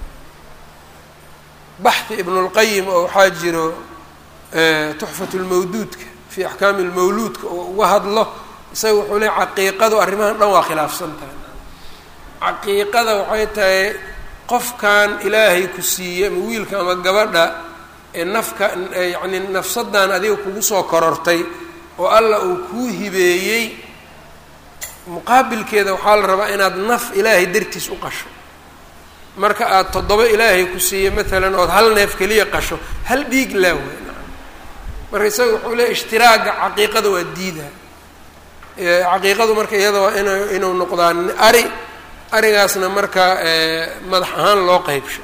baxhi ibnulqayim oo waxaa jiro tuxfat lmawduudka fi axkaami lmawluudka oo uga hadlo isaga wuxuu leey caqiiqadu arrimahan dhan waa khilaafsan tahay caqiiqada waxay tahay qofkan ilaahay ku siiyey ama wiilka ama gabadha ee nafka yacni nafsadan adiga kugu soo korortay oo allah uu kuu hibeeyey muqaabilkeeda waxaa la rabaa inaad naf ilaahay dartiis u qasho marka aad toddoba ilaahay ku siiyey maalan ood hal neef keliya qasho hal dhiig laa wey marka isaga wuxuu leeya ishtiraaga caqiiqada waa diidaa caqiiqadu marka iyada waa ina inuu noqdaa ari arigaasna marka madax ahaan loo qeybsho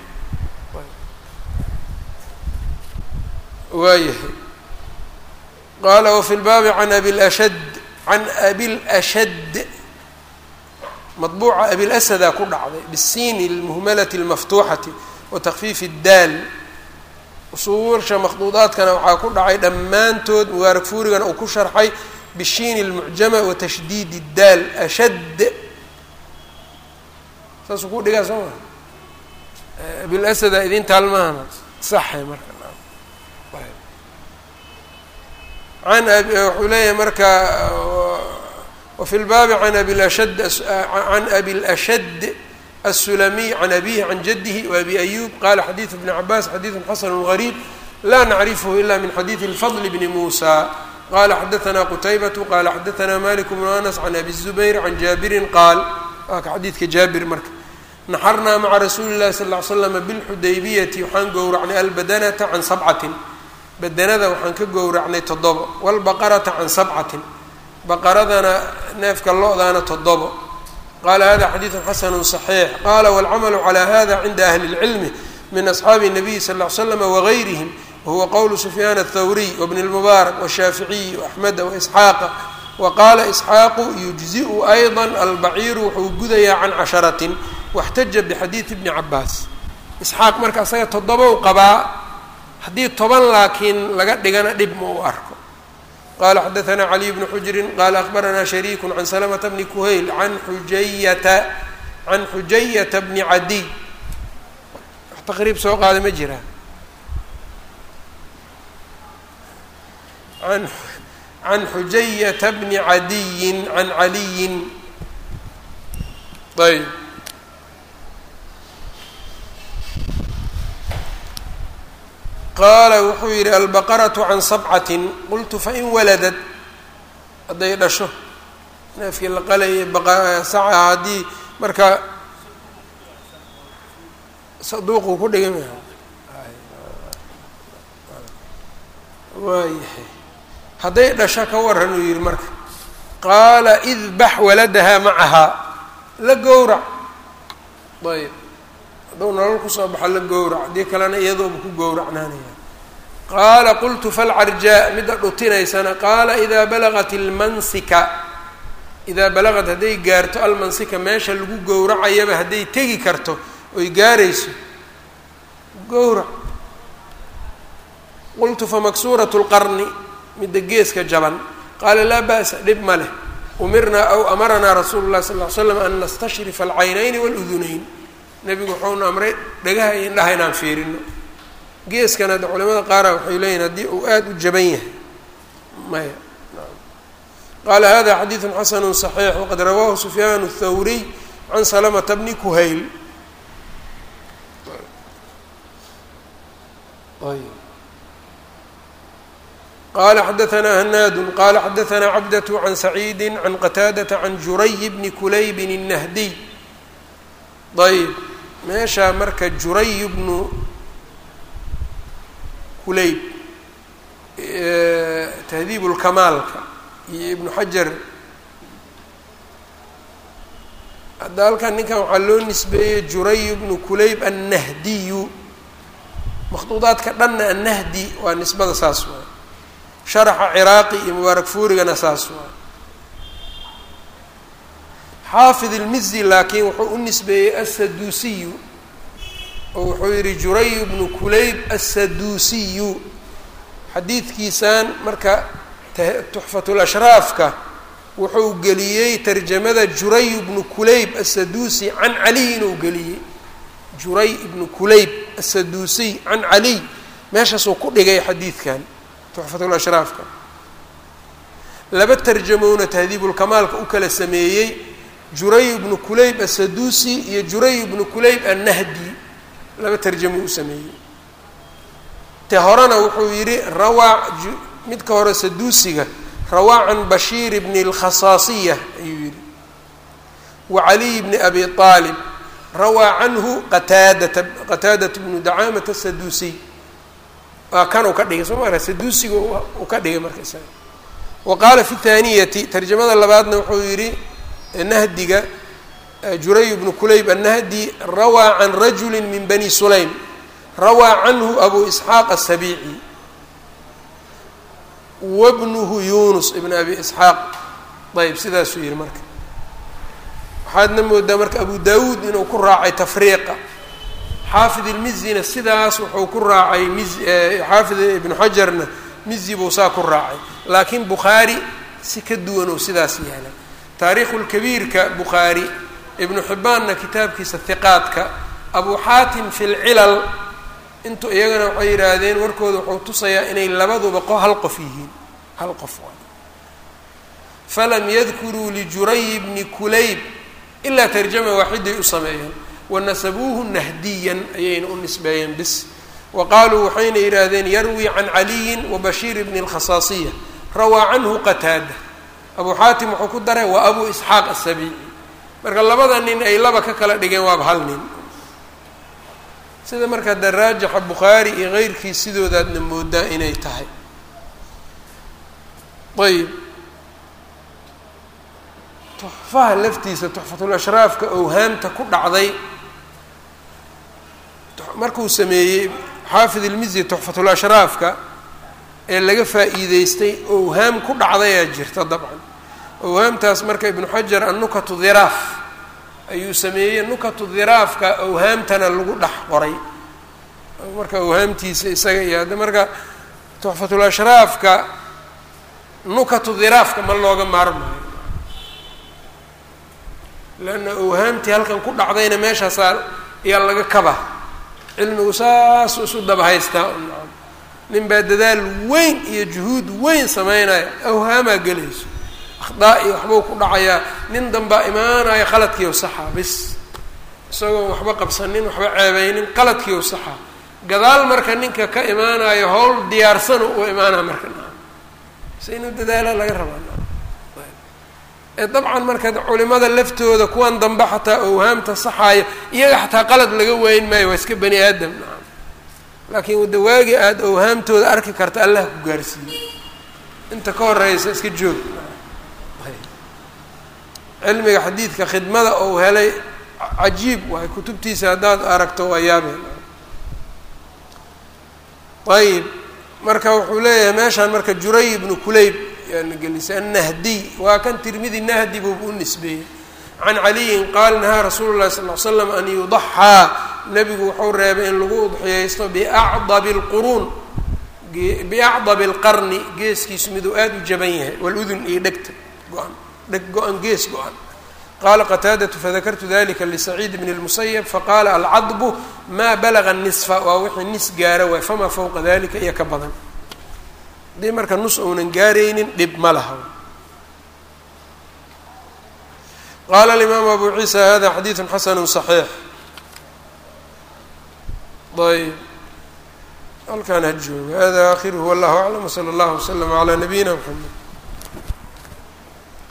waayahay qaala wafi lbaabi can abilashad can abilashad maطbuuca abilasadaa ku dhacday bisiini اlmuhmalati اlmaftuuxati wa takfiifi اdaal usuursha makhduudaadkana waxaa ku dhacay dhammaantood mubaarak fuurigana uu ku sharxay bishiini اlmucjama wa tashdiid اdaal ashad saasuu ku dhigaa soo maa abilasadaa idin taalmahana saxay marka an wuxuu leeyahay marka wafi lbaabi can abilashad can abilashad الsulamiy can abihi can jadihi wabi ayub qala xadiiثu bni cabaas xadiiثu xasanu غariib la nacrifhu ila min xadiiثi اlfadl bni musa qala xadaثna qutaybatu qala xadaثna malik bnu anas can abi الzubayr can jaabirin qaal waa ka xadiidka jaabir marka naxarnaa maca rasuuli اllahi sal ly slama bilxudaybiyati waxaan gowracnay albadanata can sabcatin badanada waxaan ka gowracnay toddobo wاlbaqarata can sabcatin baqaradana neefka lo-daana toddobo qala hada xadiiثu xasanu صaxiix qala wاlcamalu calى hada cinda ahli اlcilmi min asxaabi الnabiyi sal ly slama wagayrihim wahuwa qowlu sufyaan الthawriy wbn اlmubaarak wالshaaficiyi وaxmeda waisxaaqa waqaala isxaaqu yujziu ayضa albaciiru wuxuu gudayaa can casharatin waxtaja bixadiidi bni cabaas isxaaq marka asaga toddobow qabaa haddii toban laakiin laga dhigana dhib ma u arko qala xadaثna caliy bnu xujrin qala akbarana shariiku can salamata bni kuhayl an xujayata can xujayata bni cadiy wax taqriib soo qaada ma jiraa an can xujayata bni cadiyin can caliyin ayb qaala wuxuu yidhi albaqaratu can sabcatin qultu fain waladad hadday dhasho neefkii la qalayay saca haddii marka saduuquu ku dhigay ma waayahay hadday dhasho ka waran uu yihi marka qaala idbax waladahaa macahaa la gowrac ayb hadduu nolol kusoo baxo la gowrac haddii kalena iyadooba ku gowracnaanaya qaala qultu falcarjaa midda dhutinaysana qaala idaa balagat ilmansika idaa balagad hadday gaarto almansika meesha lagu gowracayaba hadday tegi karto oy gaarayso gowrac qultu famaksuuratu lqarni midda geeska jaban qaala laa ba'sa dhib ma leh umirnaa aw amaranaa rasuulu llahi sal ly slam an nastashrifa alcaynayni waludunayn nebigu wuxuuna amray dhagaha iyo indhaha inaan fiirino geeskan hadda culimada qaara waxay leeyihin haddii uu aada u jaban yahay maya qaala hada xadiidu xasanu صaxiix waqad rawaahu sufyaan الthawriy can salamata bni kuhayl qala xadaثna hanaadu qala xadaثna cabdaة can saciidi can qataadaةa can juray bni kulaybin الnahdiy ayb meeshaa marka juray bnu kulayb tahdiib اlkamaalka iyo ibnu xajar hadda halkan ninkan waxaa loo nisbeeyey juray bnu kulayb annahdiyu makhduudaadka dhanna annahdi waa nisbada saas waay sharaxa ciraaqi iyo mubaarak fuurigana saas waay xaafid ilmizi laakiin wuxuu u nisbeeyey assaduusiyu oo wuxuu yihi juray bnu kulayb assaduusiyu xadiidkiisan marka tuxfatulashraafka wuxuu geliyey tarjamada juray ibnu kulayb assaduusi can caliy inuu geliyey juray ibnu kulayb assaduusiy can caliy meeshaasuu ku dhigay xadiidkan tuxfatulashraafka laba tarjamowna tahdiibulkamaalka u kala sameeyey juray ibnu kulayb assaduusi iyo juray ibnu kulayb annahdi laba tarjamo u sameeyey te horena wuxuu yidhi rawaa midka hore saduusiga rawaa can bashiir bni اlkhasaasiya ayuu yihi wa caliy bni abi aalib rawaa canhu qataadata qataadat bnu dacaamata saduusiy waa kan uu ka dhigay soo mara saduusiga uu ka dhigay marka isaga wa qaala fi thaaniyati tarjamada labaadna wuxuu yihi nahdiga juray bnu kulayb annahdi rawaa can rajuli min bani sulaym rawaa canhu abu isxaaq asabiici wabnuhu yunus ibn abi isxaaq ayb sidaasuu yihi marka waxaadna moodaa marka abu dawuud inuu ku raacay tafriiqa xaafid ilmizina sidaas wuxuu ku raacay mi xaafid ibnu xajarna mizi buu saa ku raacay laakiin bukhaari si ka duwan oo sidaas yeelay taariikhu lkabiirka bukhaari ibnu xibbaanna kitaabkiisa hiqaadka abu xaatim fi lcilal intu iyagana waxay yidhaahdeen warkooda wuxuu tusayaa inay labaduba qo hal qof yihiin hal qof waay falam yadkuruu lijuray bni kulayb ilaa tarjama waaxiday u sameeyeen wanasabuuhu nahdiyan ayayna u nisbeeyeen bis wa qaaluu waxayna yidhaahdeen yarwi can caliyin wa bashiir bni اlkhasaasiya rawaa canhu qataada abu xaatim wuxuu ku daray wa abu isxaaq asabiici marka labada nin ay laba ka kala dhigeen waaba hal nin sida marka de raajixa bukhaari iyo keyrkiis sidoodaadna moodaa inay tahay ayb tuxfaha laftiisa tuxfatulashraafka owhaamta ku dhacday markuu sameeyey xaafid ilmizi tuxfatulashraafka ee laga faa'iideystay owhaam ku dhacdayaa jirta dabcan owhaamtaas marka ibnu xajar annukatu dhiraaf ayuu sameeyey nukatu dhiraafka owhaamtana lagu dhex qoray marka owhaamtiisa isaga iyo hadda marka tuxfatulashraafka nukatu dhiraafka ma looga maarmayo leanna owhaamtii halkan ku dhacdayna meeshaasaa ayaa laga kaba cilmigu saasuu isu daba haystaa nin baa dadaal weyn iyo juhuud weyn sameynaya awhaamaa gelayso akhdaa iyo waxbuu ku dhacayaa nin danbaa imaanaya qaladkiiw saxaa bis isagoo waxba qabsanin waxba ceebeynin qaladkiiw saxaa gadaal marka ninka ka imaanayo howl diyaarsano u imaanaya marka se inuu dadaala laga rabaa ee dabcan marka culimada laftooda kuwan dambe xataa owhaamta saxaayo iyaga xataa qalad laga weyn maayo waa iska bani aadam nacam laakiin wadawaagi aada owhaamtooda arki karta allah ku gaarsiiye inta ka horeysa iska joog cilmiga xadiidka khidmada ou helay cajiib waay kutubtiisa haddaad aragto waa yaabeen ayib marka wuxuu leeyahay meeshaan marka juray ibnu kulayb yaana gelisay annahdiy waa kan tirmidi nahdi buuba u nisbeeyey can caliyin qaala nahaa rasuulu llahi sal l slam an yudaxaa nebigu wuxuu reebay in lagu udxiyaysto biacdabi lquruun biacdabi alqarni geeskiisu miduu aada u jaban yahay waludun iyo dhegta go-an dheg go-an gees go-an qala qataadatu fadakartu dalika lisaciid bn اlmusayb faqala alcadbu maa balaga nisfa waa wixii nis gaara waay famaa fowqa dalika iyo ka badan haddii marka nus uunan gaaraynin dhib ma laha qala alimaamu abu ciisa hada xadiidu xasanu صaxiix ayb halkaan ha jooga hada akhiruhu wallahu aclam wslى اllah wslm عlى nabiyina mxamed